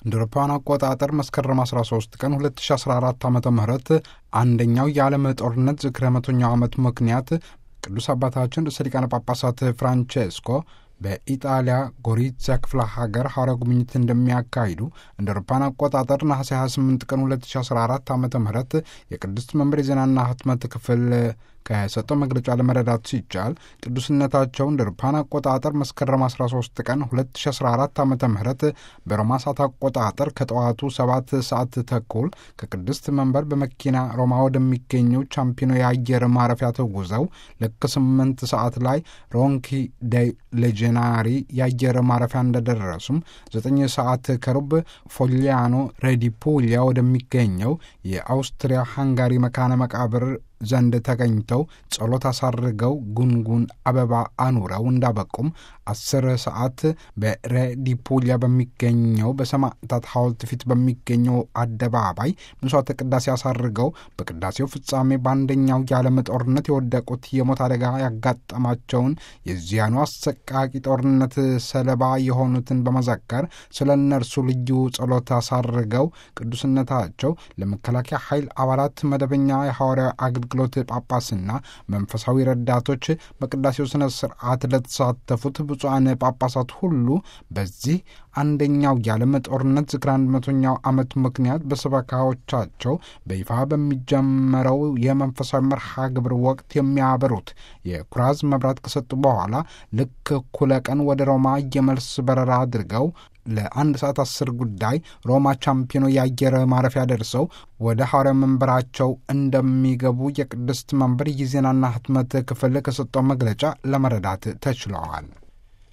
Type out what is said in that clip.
እንደ አውሮፓውያን አቆጣጠር መስከረም 13 ቀን 2014 ዓ ም አንደኛው የዓለም ጦርነት ዝክረ መቶኛው ዓመት ምክንያት ቅዱስ አባታችን ርዕሰ ሊቃነ ጳጳሳት ፍራንቼስኮ በኢጣሊያ ጎሪዛ ክፍለ ሀገር ሐዋርያ ጉብኝት እንደሚያካሂዱ እንደ አውሮፓውያን አቆጣጠር ነሐሴ 28 ቀን 2014 ዓ ም የቅድስት መንበር የዜናና ህትመት ክፍል ከሰጠው መግለጫ ለመረዳት ሲቻል ቅዱስነታቸው እንደ አውሮፓውያን አቆጣጠር መስከረም 13 ቀን 2014 ዓ ም በሮማ ሰዓት አቆጣጠር ከጠዋቱ 7 ሰዓት ተኩል ከቅድስት መንበር በመኪና ሮማ ወደሚገኘው ቻምፒኖ የአየር ማረፊያ ተጉዘው ልክ 8 ሰዓት ላይ ሮንኪ ደ ሌጀናሪ የአየር ማረፊያ እንደደረሱም 9 ሰዓት ከሩብ ፎሊያኖ ሬዲፑሊያ ወደሚገኘው የአውስትሪያ ሃንጋሪ መካነ መቃብር ዘንድ ተገኝተው ጸሎት አሳርገው ጉንጉን አበባ አኑረው እንዳበቁም አስር ሰዓት በሬዲፑሊያ በሚገኘው በሰማዕታት ሐውልት ፊት በሚገኘው አደባባይ ምሥዋዕተ ቅዳሴ አሳርገው በቅዳሴው ፍጻሜ በአንደኛው የዓለም ጦርነት የወደቁት የሞት አደጋ ያጋጠማቸውን የዚያኑ አሰቃቂ ጦርነት ሰለባ የሆኑትን በመዘከር ስለ እነርሱ ልዩ ጸሎት አሳርገው ቅዱስነታቸው ለመከላከያ ኃይል አባላት መደበኛ የሐዋርያዊ አገልግሎት ጳጳስና መንፈሳዊ ረዳቶች በቅዳሴው ስነ ስርዓት ለተሳተፉት ብፁዓን ጳጳሳት ሁሉ በዚህ አንደኛው የዓለም ጦርነት ዝክረ አንድ መቶኛው ዓመት ምክንያት በሰበካዎቻቸው በይፋ በሚጀመረው የመንፈሳዊ መርሃ ግብር ወቅት የሚያበሩት የኩራዝ መብራት ከሰጡ በኋላ ልክ እኩለ ቀን ወደ ሮማ የመልስ በረራ አድርገው ለአንድ ሰዓት አስር ጉዳይ ሮማ ቻምፒዮኖ የአየር ማረፊያ ደርሰው ወደ ሐዋርያ መንበራቸው እንደሚገቡ የቅድስት መንበር የዜናና ህትመት ክፍል ከሰጠው መግለጫ ለመረዳት ተችለዋል።